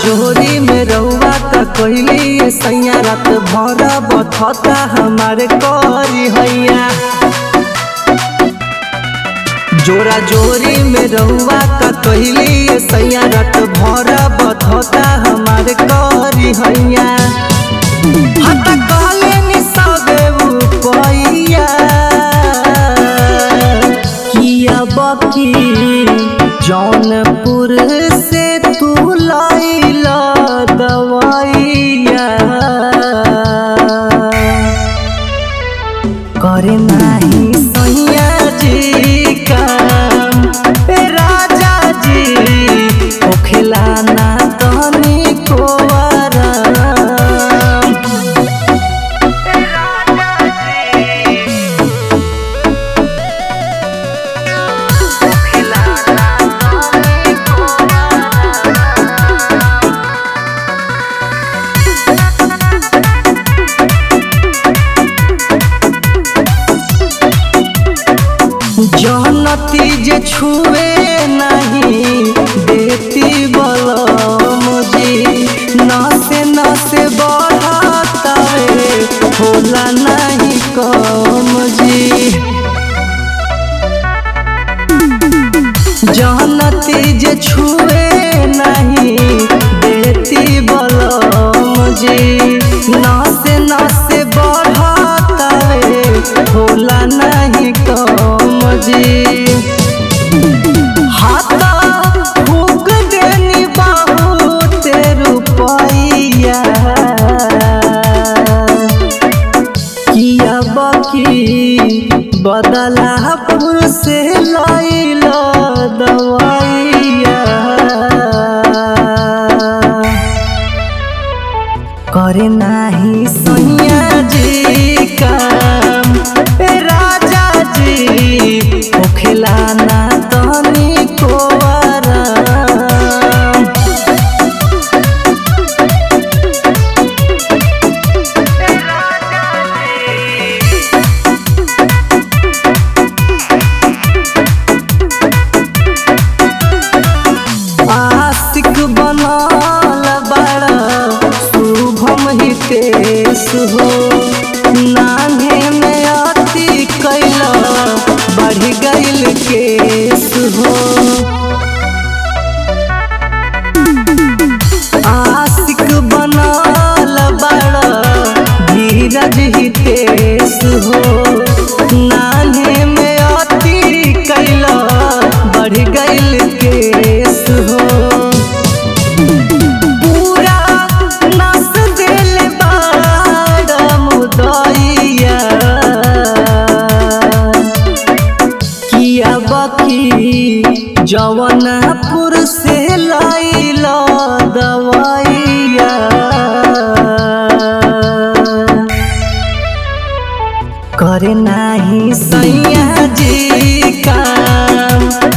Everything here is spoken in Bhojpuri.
जोरी में रउआ का कहली सैया रात भर बथता हमारे करी हैया जोरा जोरी में रउआ का कहली सैया रात भर बथता हमारे करी हैया हता कहले नि सबे उपैया किया बकी जौनपुर से तू लैला दवाइया करे नाही सैया जी काम ए राजा जी होखेला ना तनी को आराम जनती जे छुए नहीं देती बलम जी नसे नसे बढ़ातावे होला नहीं कम जी जनती जे छुए नहीं देती बलम जी नसे नसे बढ़ातावे होला नहीं कम जी हाथा फूक देनी बहुत रुपैया किया बकी बदलापुर से लैला दवाइया करे नाही सैया जी काम ए राजा जी होखेला ना तनी को आराम आशिक बनल बड़ा शुभम हितेश हो नान्हे में अति कैला बढ़ गइल केस हो आशिक बनल बड़ा धीरज हितेश हो नान्हे में अति कैला बढ़ गइल केस हो पूरा नस दिल बाड़ मुदैया किया बकी जवनपुर से लैला दवाइया करे नाही सैया जी काम